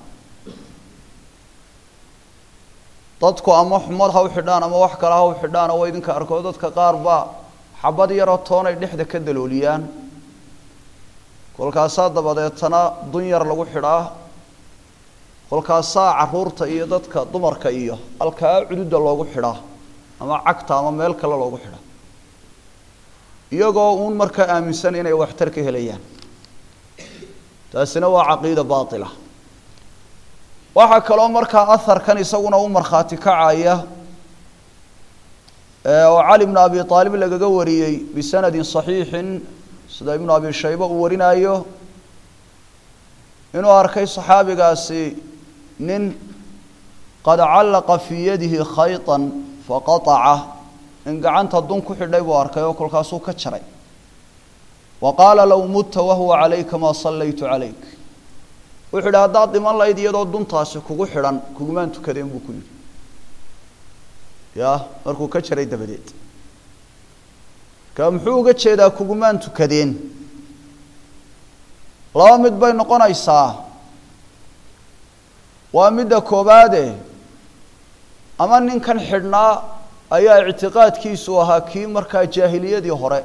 dadku ama xumad ha u xidhaan ama wax kale ha u xidhaan oo idinka arko dadka qaar baa xabad yaroo toonay dhexda ka dalooliyaan kolkaasaa dabadeetana dun yar lagu xidhaa kolkaasaa caruurta iyo dadka dumarka iyo halkaa cududa loogu xidhaa ama cagta ama meel kale loogu xidhaa iyagoo uun markaa aaminsan inay waxtar ka helayaan taasina waa caqiida baatila waxaa kaloo markaa aharkan isaguna u markhaati kacaya oo cali bnu abi aalib lagaga wariyey bisanadin صaxiixin sida ibnu abi shayba uu warinayo inuu arkay صaxaabigaasi nin qad callaqa fii yadihi khayطa faqaطaca in gacanta dun ku xidhay buu arkay oo kolkaasuu ka jaray wa qaala low mutta wahuwa calayka maa sallaytu calayk wuxuu yidhi haddaad dhiman lahayd iyadoo duntaasi kugu xidhan kugumaan tukadeen buu ku yidhi ya markuu ka jaray dabadeed ka muxuu uga jeedaa kugumaan tukadeen laba mid bay noqonaysaa waa midda koobaade ama ninkan xidhnaa ayaa ictiqaadkiisu ahaa kii markaa jaahiliyadii hore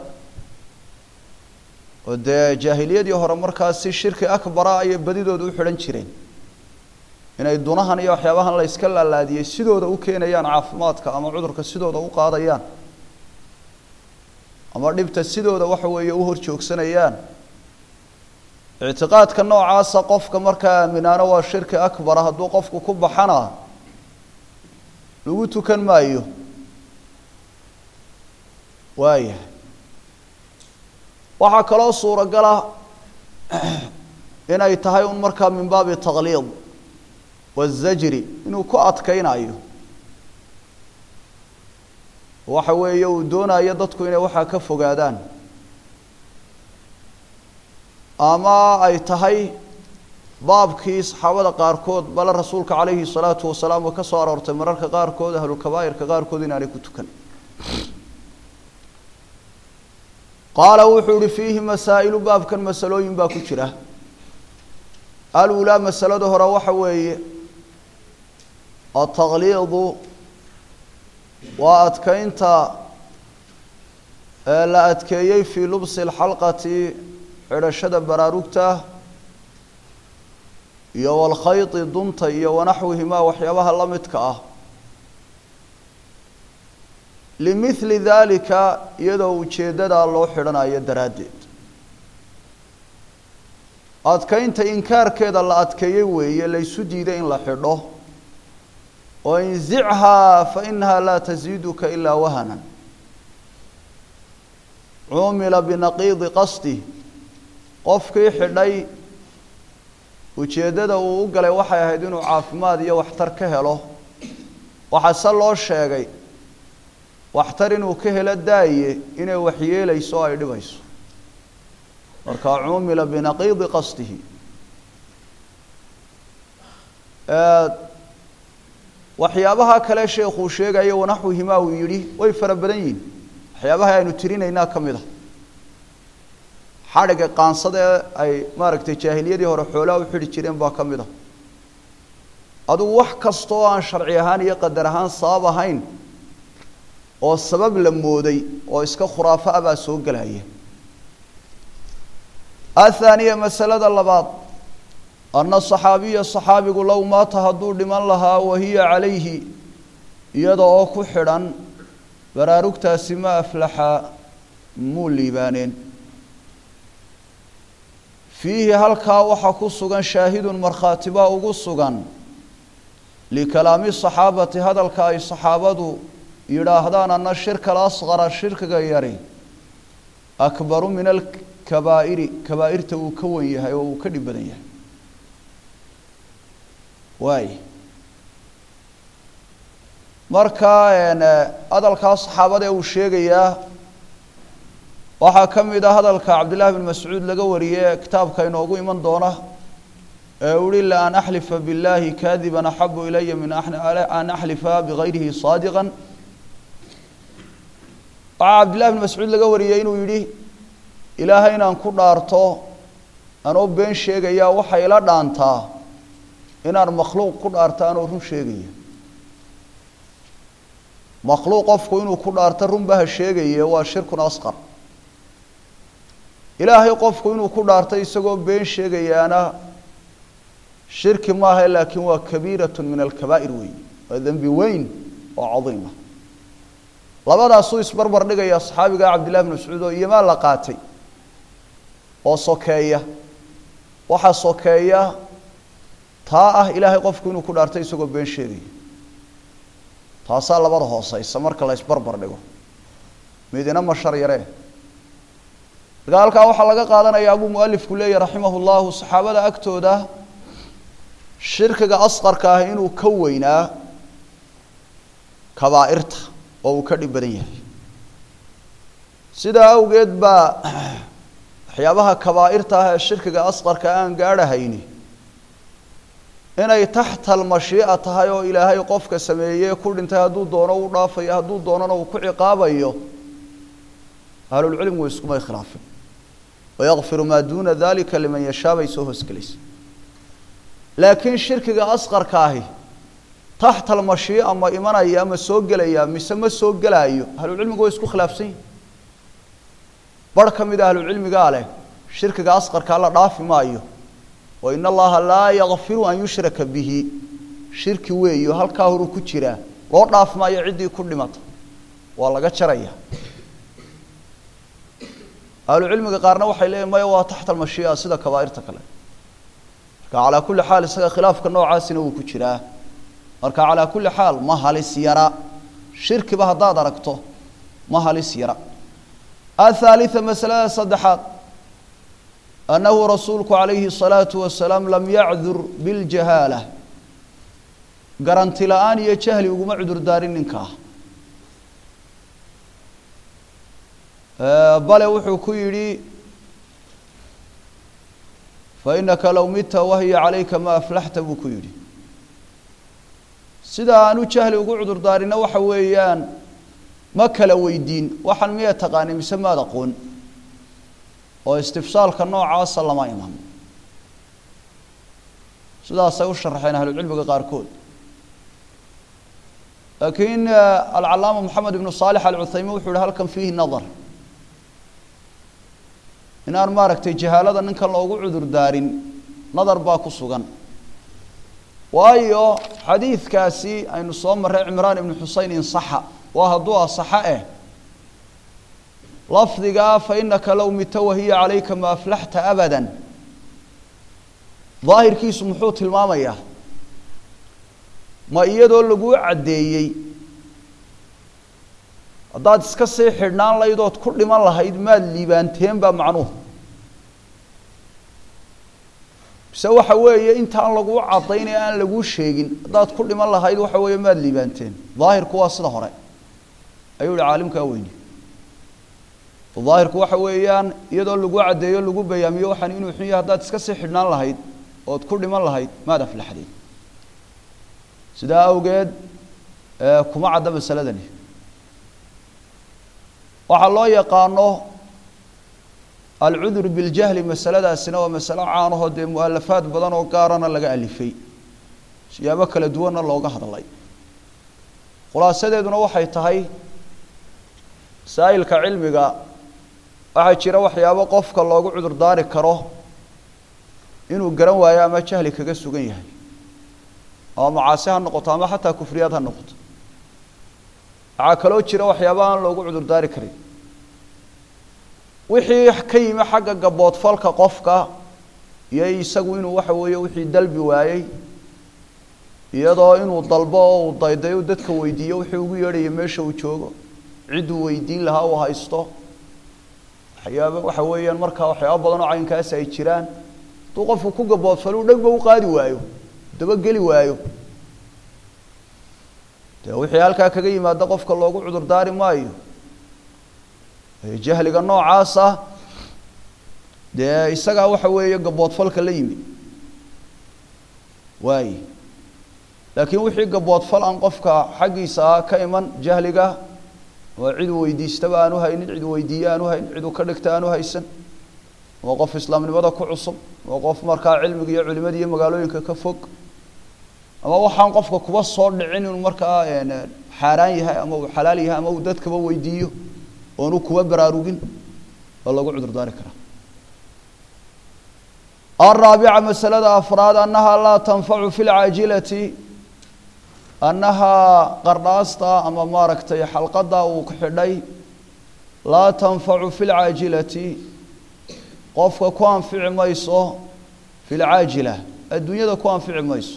oo dee jaahiliyadii hore markaa si shirki akbara ayay badidooda u xidhan jireen inay dunahan iyo waxyaabahan la yska laalaadiyey sidooda u keenayaan caafimaadka ama cudurka sidooda u qaadayaan ama dhibta sidooda waxa weeye u hor joogsanayaan ictiqaadka noocaasa qofka markaa aaminaano waa shirki akbara hadduu qofku ku baxana lagu tukan maayo waayahay waxaa kaloo suuragala inay tahay un markaa min baabi takliid wazajri inuu ku adkaynayo waxa weeye uu doonayo dadku inay waxaa ka fogaadaan ama ay tahay baabkii saxaabada qaarkood bale rasuulka calayhi salaatu wasalaam oo ka soo aroortay mararka qaarkood ahlulkabaa'irka qaarkood inaanay ku tukan qaala wuxuu ihi fiihi masaa'ilu baabkan masalooyin baa ku jira alulaa masalada hore waxa weeye atakliidu waa adkeynta la adkeeyey fii lubsi lxalqati xidhashada baraarugta iyo walkhayti dunta iyo wanaxwihimaa waxyaabaha la midka ah limithli daalika iyadoo ujeeddadaa loo xidhanayo daraaddeed adkeynta inkaarkeeda la adkeeyey weeye laysu diiday in la xidho oo inzichaa fa inahaa laa tasiiduka ilaa wahanan cumila binaqiidi qasdi qofkii xidhay ujeeddada uu u galay waxay ahayd inuu caafimaad iyo waxtar ka helo waxaase loo sheegay waxtar inuu ka helo daaye inay waxyeelayso o ay dhibayso markaa cumila binaqiidi qasdihi waxyaabaha kale sheekuu sheegayo wanaxwihimaa uu yidhi way fara badan yihin waxyaabaha aynu tirinaynaa ka mid a xadhigga qaansada ee ay maaragtay jaahiliyadii hore xoolaha u xidhi jireen baa ka mid a adugu wax kasta oo aan sharci ahaan iyo qadar ahaan sabab ahayn oo sabab la mooday oo iska khuraafo ah baa soo gelaya athaaniya masalada labaad anna saxaabiya saxaabigu low maata hadduu dhiman lahaa wahiya calayhi iyada oo ku xidhan baraarugtaasi ma aflaxa muu liibaaneen fiihi halkaa waxaa ku sugan shaahidun markhaati baa ugu sugan likalaami saxaabati hadalka ay saxaabadu yidhaahdaan ana shirka alasqara shirkiga yari akbaru min alkabaa'iri kabaa'irta uu ka wan yahay oo uu ka dhib badan yahay waay marka hadalkaa saxaabada ee uu sheegayaa waxaa ka mid ah hadalka cabdillahi bin mascuud laga wariyey kitaabka inoogu iman doona ee uhi la an axlifa biاllaahi kaadiban axabu ilaya min an axlifa bigayrihi saadiqa waxaa cabdillahi bn mascuud laga wariyey inuu yidhi ilaahay inaan ku dhaarto anoo been sheegayaa waxay ila dhaantaa inaan makhluuq ku dhaarto anoo run sheegaya makhluuq qofku inuu ku dhaarto runba ha sheegaye waa shirkun asqar ilaahay qofku inuu ku dhaarto isagoo been sheegayaana shirki maaha laakiin waa kabiiratun min alkabaa'ir weyn waa dembi weyn oo cadiima labadaasuu isbarbar dhigaya saxaabiga cabdillahi bn mascuud oo iyomaa la qaatay oo sokeeya waxaa sokeeya taa ah ilaahay qofku inuu ku dhaarto isagoo been sheegaya taasaa labada hooseysa marka la isbarbar dhigo midina mashar yaree marka halkaa waxaa laga qaadanayaa buu mualifku leeyahy raximah llahu saxaabada agtooda shirkiga asqarka ah inuu ka weynaa kabaa'irta oo uu ka dhib badan yahay sidaa awgeed baa waxyaabaha kabaa'irta ah ee shirkiga asqarka aan gaadhahayni inay taxta almashii'a tahay oo ilaahay qofka sameeyey ku dhintay hadduu doono u dhaafayo hadduu doonana uu ku ciqaabayo ahlulcilmigu iskumay khilaafin wayakfiru maa duuna dalika liman yashaa bay soo hoosgelaysa laakiin shirkiga asqarka ahi taxta almashii'a ma imanaya ma soo gelaya mise ma soo gelaayo ahlucilmigu way isku khilaafsan yihin barh ka mid a ahlucilmigaa leh shirkiga asqarkaa la dhaafi maayo wa in allaha laa yakfiru an yushraka bihi shirki weeyo halkaa horuu ku jiraa loo dhaaf maayo ciddii ku dhimata waa laga jaraya ahlucilmiga qaarna waxay leeyihin maya waa taxta almashii'a sida kabaa'irta kale marka calaa kulli xaal isaga khilaafka noocaasina wuu ku jiraa marka calaa kulli xaal ma halis yara shirkiba haddaad aragto ma halis yara athalitha masalada saddexaad annahu rasuulku calayhi الsalaatu wasalaam lam yacdur biljahaala garanti la-aan iyo jahli uguma cudur daarin ninkaa bale wuxuu ku yidhi fainaka low midta wahiya calayka ma aflaxta buu ku yidhi sida aanu jahli ugu cudur daarina waxa weeyaan ma kala weydiin waxaan miya taqaani mise maad aqoon oo istifsaalka noocaasa lama iman sidaasay u sharaxeen ahlucilmiga qaarkood laakiin alcalaama moxamed ibnu saalix alcuthaymiin wuxuu yihi halkan fiihi nadar inaan maaragtay jahaalada ninkan loogu cudur daarin nadar baa ku sugan waayo xadiidkaasi aynu soo marray cimraan ibnu xusein insaxa waa hadduu asaxa eh lafdigaa fainaka low mita wahiya calayka ma aflaxta abada daahirkiisu muxuu tilmaamayaa ma iyadoo laguu caddeeyey haddaad iska sii xidhnaan lahayd ood ku dhiman lahayd maad liibaanteen baa macnuhu mise waxa weeye intaan laguu caddaynay aan laguu sheegin haddaad ku dhiman lahayd waxa weeye maad liibaanteen daahirku waa sida hore ayuu yihi caalimkaa weyni daahirku waxa weeyaan iyadoo lagu caddeeyo lagu bayaamiyo waxaan inuu xun yahay haddaad iska sii xidhnaan lahayd ood ku dhiman lahayd maad aflaxdeen sidaa awgeed kuma cadda masaladani waxaa loo yaqaano alcudur biljahli masaladaasina waa masalo caanahoo dee mualafaad badan oo gaarana laga alifay siyaabo kala duwanna looga hadlay khulaasadeeduna waxay tahay masaa'ilka cilmiga waxaa jira waxyaabo qofka loogu cudur daari karo inuu garan waayo ama jahli kaga sugan yahay ama macaasi ha noqoto ama xataa kufriyaad ha noqoto waxaa kaloo jira waxyaaba aan loogu cudur daari karin wixii ka yimi xagga gaboodfalka qofka iyo isagu inuu waxa weeye wixii dalbi waayey iyadoo inuu dalbo oo uu daydayo dadka weydiiyo wixii ugu yeedhaya meesha uu joogo cidduu weydiin lahaa uu haysto waxyaaba waxa weeyaan markaa waxyaaba badan oo caynkaasi ay jiraan hadduu qofku ku gaboodfalo u dhegba u qaadi waayo dabageli waayo dee wixii halkaa kaga yimaada qofka loogu cudur daari maayo jahliga noocaasa dee isagaa waxa weeye gaboodfalka la yimi waaye laakiin wixii gaboodfal aan qofka xaggiisa ah ka iman jahliga oo cid uu weydiistaba aanu haynin cid uu weydiiye aanu haynin cid uu ka dhigta aanu haysan waa qof islaamnimada ku cusub waa qof markaa cilmiga iyo culimada iyo magaalooyinka ka fog ama waxaan qofka kuba soo dhicin inuu markaa xaaraan yahay ama uu xalaal yahay ama uu dadkaba weydiiyo oonu kuba baraarugin waa lagu cudur daari karaa الرaaبعة maسألada أفraad أنaha laa تنfacu في الcاaجilaةi أنahaa qardhaasta ama maaragtay xalqada uu ku xidhay laa تنfacu في الcاaجilaةi qofka ku anfici mayso في الcاaجiلة adduunyada ku anfici mayso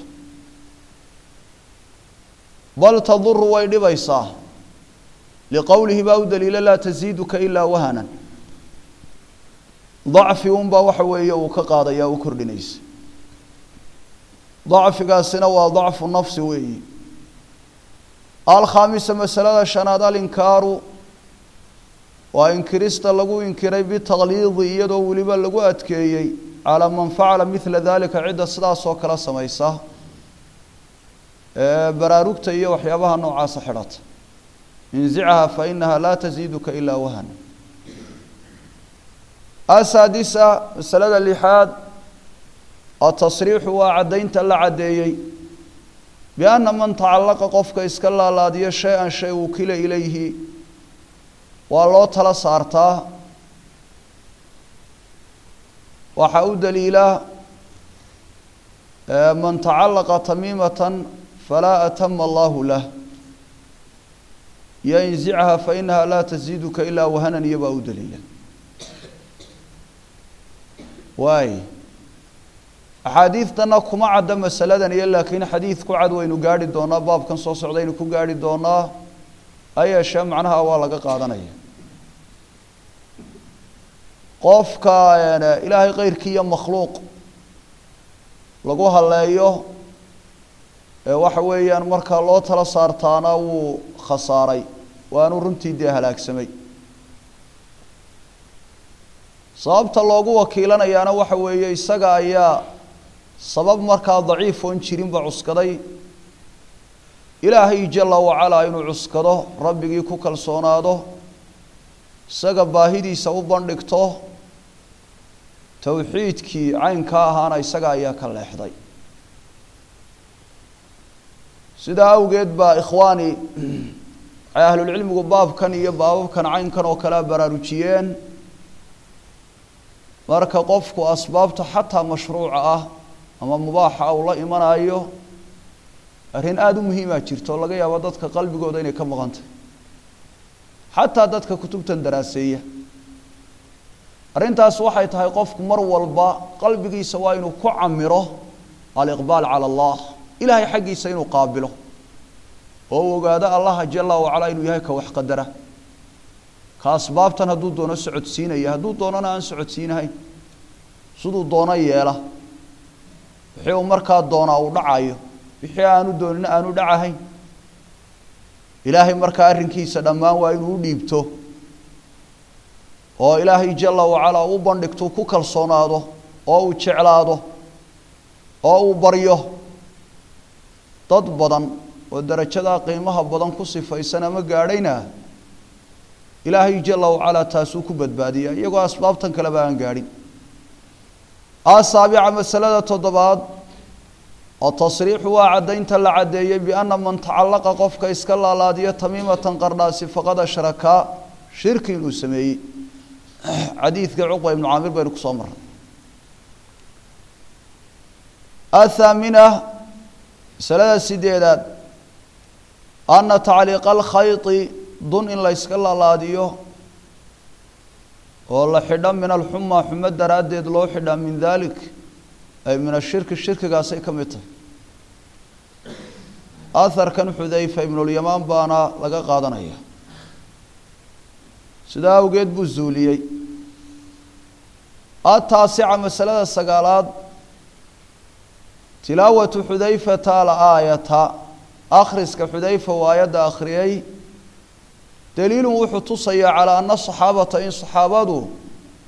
bal تdur way dhibaysaa لqowlihi baa u daliila laa تزiidka إlaa wahنا dacfi unbaa waxa weeye uu ka qaadaya u kordhinaysa dacfigaasina waa dacfu nafsi weeyi alkhaamisa masalada shanaad alinkaaru waa inkirista lagu inkiray bitaqliidi iyadoo weliba lagu adkeeyey calaa man facala midla dalika cidda sidaas oo kale samaysa baraarugta iyo waxyaabaha noocaasa xidhata inzichaha fainaha laa taziiduka ilaa wahana asaadisa masalada lixaad atasriixu waa caddaynta la caddeeyey bianna man tacallaqa qofka iska laalaadiyo shay-an shay wukila ilayhi waa loo tala saartaa waxaa u daliila man tacallaqa tamiimatan falaa atama allahu lah yo inzichaha fainaha laa taziiduka ilaa wahanan iyo baa u daliila waay axaadiidtana kuma cadda masaladan iyo laakiin xadiid ku cad waynu gaarhi doonaa baabkan soo socdaynu ku gaarhi doonaa ayeeshee macnaha waa laga qaadanaya qofka ilaahay keyrkii iyo makhluuq lagu haleeyo ee waxa weeyaan markaa loo tala saartaana wuu khasaaray waanu runtii dee halaagsamay sababta loogu wakiilanayaana waxa weeye isaga ayaa sabab markaa daciif oon jirinba cuskaday ilaahay jala wacalaa inuu cuskado rabbigii ku kalsoonaado isaga baahidiisa u bandhigto towxiidkii caynka ahaana isaga ayaa ka leexday sidaa awgeed baa ikhwaani waxay ahlulcilmigu baabkan iyo baababkan caynkan oo kalea baraarujiyeen marka qofku asbaabta xataa mashruuca ah ama mubaaxa uu la imanayo arrin aada u muhiimaa jirto o laga yaabo dadka qalbigooda inay ka maqan tahay xataa dadka kutubtan daraaseeya arrintaas waxay tahay qofku mar walba qalbigiisa waa inuu ku camiro aliqbaal cala allah ilaahay xaggiisa inuu qaabilo oo uu ogaado allaha jala wacalaa inuu yahay ka wax qadara ka asbaabtan hadduu doono socodsiinaya hadduu doonona aan socodsiinahayn siduu doono yeela wixii uu markaa doonaa uu dhacayo wixii aanu doonina aanu dhacahayn ilaahay markaa arrinkiisa dhammaan waa inuu u dhiibto oo ilaahay jala wacalaa u bandhigto ku kalsoonaado oo uu jeclaado oo uu baryo dad badan oo darajadaa qiimaha badan ku sifaysan ama gaadhayna ilaahay jala wacalaa taasuu ku badbaadiya iyagoo asbaabtan kaleba aan gaadhin asaabica masalada toddobaad oo tasriixu waa caddaynta la caddeeyey bianna man tacallaqa qofka iska laalaadiyo tamiimatan qardhaasi faqad ashrakaa shirki inuu sameeyey xadiidka cuqba ibnu caamir baynu kusoo marray athaamina masalada sideedaad anna tacliiqa alkhayti dun in la yska laalaadiyo oo la xidho min alxumaa xumo daraaddeed loo xidhaa min dalik ay min ashirki shirkigaasay ka mid tahay aharkan xudayfa ibnulyamaan baana laga qaadanaya sidaa awgeed buu zuuliyey ataasica masalada sagaalaad tilaawatu xudayfata alaayata akhriska xudayfa uu aayadda akhriyey daliilun wuxuu tusayaa calaa ana saxaabata in saxaabadu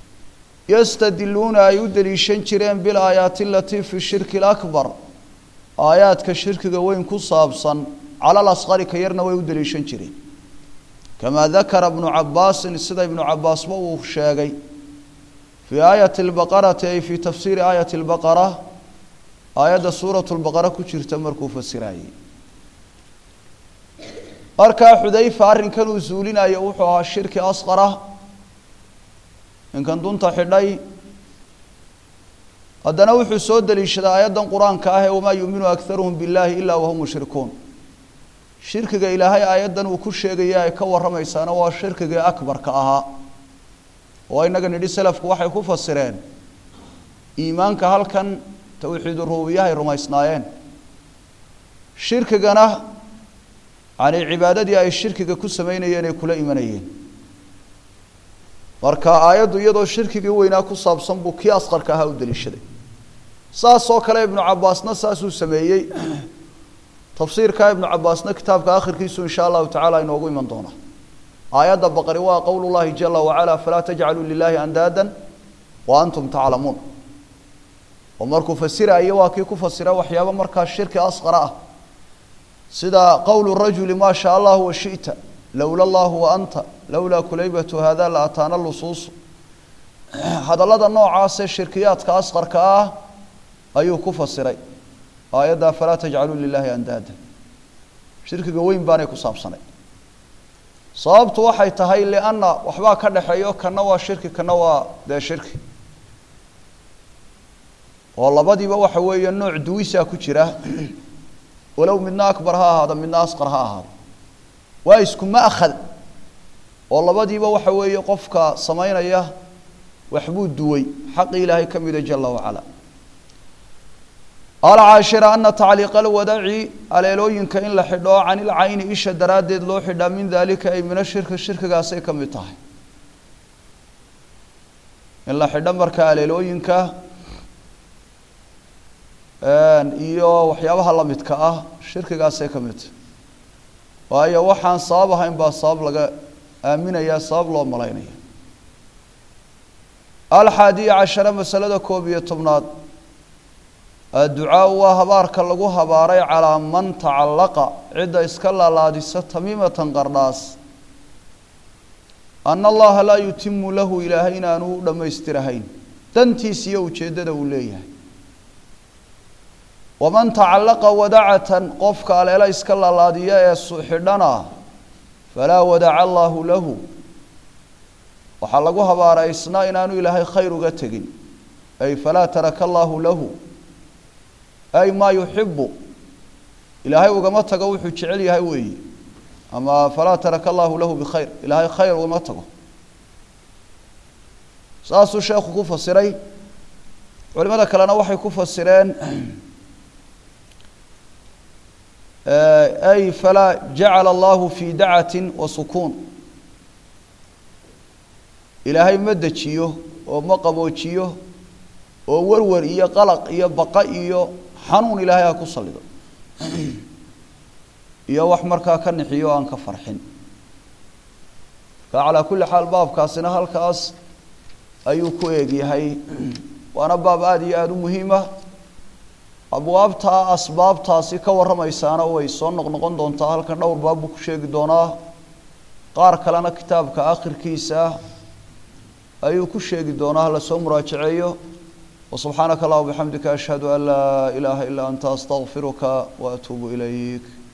yastadiluuna ay u deliishan jireen bilaayaati alatii fi shirki alakbar aayaadka shirkiga weyn ku saabsan cala lasqari ka yarna way u daliishan jireen kamaa dakara ibnu cabaasin sida ibnu cabaasba uu sheegay fii aayati lbaqarati ay fii tafsiiri aayati lbaqara aayadda suuratu lbaqara ku jirta markuu fasirayey markaa xudayfa arrinkan uu zuulinayo wuxuu ahaa shirki asqara ninkan dunta xidhay haddana wuxuu soo daliishaday aayaddan qur-aanka ah ee wamaa yuuminu akharuhum billahi ilaa wahum mushrikuun shirkiga ilaahay aayaddan uu ku sheegaya ay ka warramaysaana waa shirkigii akbarka ahaa oo inaga nidhi selafku waxay ku fasireen iimaanka halkan towxiidu rububiyahay rumaysnaayeen shirkigana yani cibaadadii ay shirkiga ku sameynayeen ay kula imanayeen marka aayaddu iyadoo shirkigii weynaa ku saabsan buu kii asqarka ahaa u daliishaday saas oo kale ibnu cabaasna saasuu sameeyey tafsiirka ibnu cabaasna kitaabka akhirkiisu insha allahu tacala inoogu iman doona aayadda baqari waa qowl llahi jala wacala falaa tajcaluu lilahi andaadan wa antum taclamuun oo markuu fasirayo waa kii ku fasira waxyaaba markaa shirki asqara ah sida qowlu rajuli maa shaa allahu washita lowla allahu wa anta lowlaa kulaybatu hada la ataana lusuusu hadallada noocaasee shirkiyaadka asqarka ah ayuu ku fasiray aayadda falaa tajcaluu lilahi andaada shirkiga weyn baanay ku saabsanay sababtu waxay tahay lianna waxbaa ka dhexeeyo kana waa shirki kana waa dee shirki oo labadiiba waxa weeye nooc duwisaa ku jira walow midna akbar ha ahaado midna asqar ha ahaado waa isku ma'khad oo labadiiba waxa weeye qofka samaynaya waxbuu duway xaqi ilaahay ka mida jala wacala alcaashira ana tacliiqa alwadaci aleelooyinka in la xidho can ilcayni isha daraaddeed loo xidhaa min daalika ay mina shirki shirkigaasay ka mid tahay in la xidho marka aleelooyinka iyo waxyaabaha lamidka ah shirkigaasay ka mid tahay waayo waxaan sabab ahayn baa sabab laga aaminaya sabab loo malaynaya alxaadiya cashara masalada koob iyo tobnaad adducaau waa habaarka lagu habaaray calaa man tacallaqa cidda iska laalaadisa tamiimatan qardhaas ana allaha laa yutimu lahu ilaahay inaanu u dhammaystirahayn dantiis iyo ujeeddada uu leeyahay waman tacallaqa wadacatan qofka aleela iska laalaadiya ee xidhana falaa wadaca allaahu lahu waxaa lagu habaaray isna inaanu ilaahay khayr uga tegin ay falaa taraka allaahu lahu ay maa yuxibu ilaahay ugama tago wuxuu jecel yahay weeyi ama falaa taraka allaahu lahu bikhayr ilaahay khayr ugama tago saasuu sheekhu ku fasiray culimada kalena waxay ku fasireen ay falaa jacala allahu fi dacatin wa sukuun ilaahay ma dejiyo oo ma qaboojiyo oo warwar iyo qalaq iyo baqa iyo xanuun ilaahay ha ku salido iyo wax markaa ka nixiyo o aan ka farxin marka calaa kulli xaal baabkaasina halkaas ayuu ku eegyahay waana baab aada iyo aada u muhiima abwaabtaa asbaabtaasi ka warramaysaana way soo noqnoqon doontaa halkan dhowr baab buu ku sheegi doonaa qaar kalena kitaabka akhirkiisa ayuu ku sheegi doonaa lasoo muraajaceeyo وسبحانك اللهم وبحمدك أشهد أن لا إله إلا أنت أستغفرك وأتوب إليك